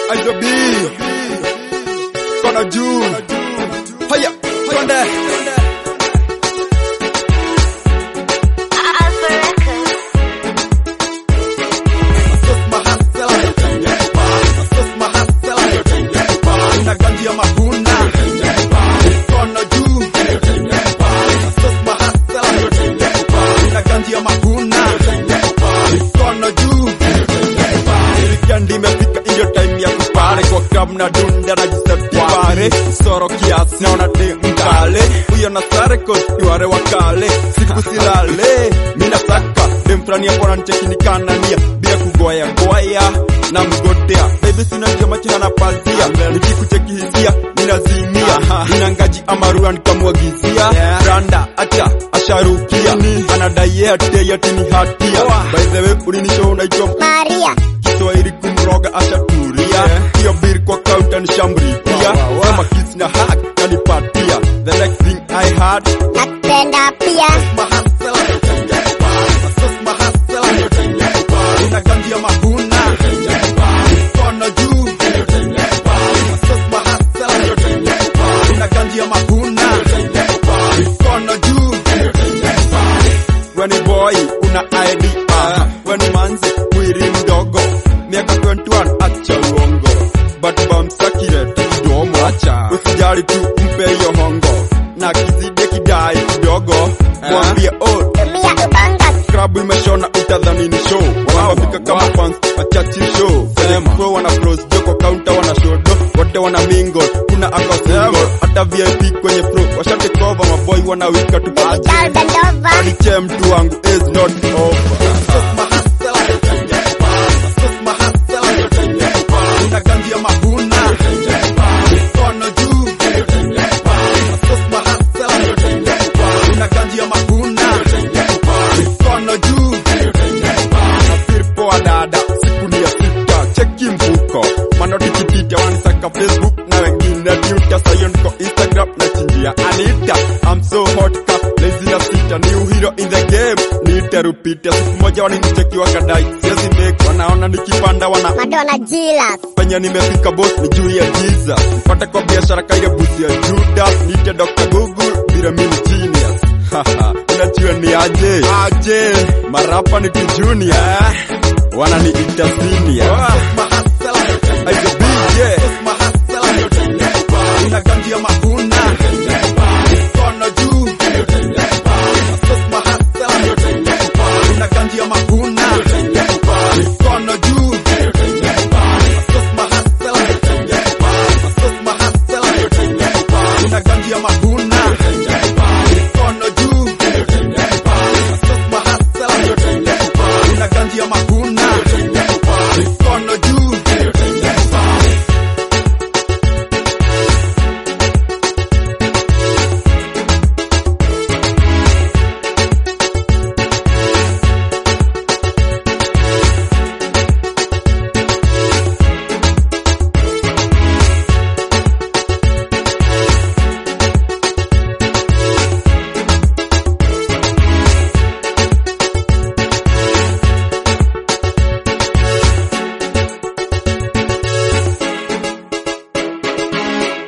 Aizo B Kona juu Haya Twende Una ganji ya mahuna Mikono juu Una ganji ya mahuna Mikono juu Weekend imefika hiyo time ya kupare kwa club na dunda na jisepare soro kiasi naona de mkale huyo na sare kostiware wakale siku silale mina saka dem fulani hapo ananichekinikana nia bila kugoya goya na mgotea baby sina njia macho na pazia nikikucheki hisia ninazimia nina ngaji amarua nikamwagizia randa acha asharukia anadai yeye ati ati ni hatia by the way ulinisho unaitwa Maria, Kiswahili kumroga ashaturia hiyo bir kwa kaunta nishamrikia kama kiss na hug kanipatia the next thing I had nakupenda pia. Una ganji ya mahuna mikono juu Una ganji ya mahuna mikono juu Weni boy una ID ah. Weni manzi mwili mdogo miaka 21 acha uongo but bamsakire kidomo acha usijali tu mpe hiyo hongo na kizide kidai kidogo mwambie oh Tumia ubanga, klabu imeshona utadhani ni show wanawafika kama fans wachachi show pro wana pros joko counter wana shodo wote wana mingle kuna ako single hata VIP kwenye pro washate cover maboy wanawika tu digital bend over. Aliche mtu wangu is not over. Una ganji ya mahuna mikono juu Una ganji ya mahuna mikono juu Nasiri poa dada siku ni ya sita cheki mfuko manoti kipita wanisaka Facebook na wengine Twitter sayo niko Instagram na chinjia Anita I'm so hot ka lazy na sita new hero in the game nitarupita siku moja walinicheki wakadai siwezi make wanaona nikipanda wana Madonna Jilas, penye nimefika boss ni juu ya giza pata kwa biashara kaile busi ya Judas nite Dr. Google bila mimi genius Haha, unajua ni aje aje marapa ni junior wananiita senior Aizo BJ Una ganji ya mahuna mikono juu Una ganji ya mahuna mikono juu Una ganji ya mahuna mikono juu Una ganji ya mahuna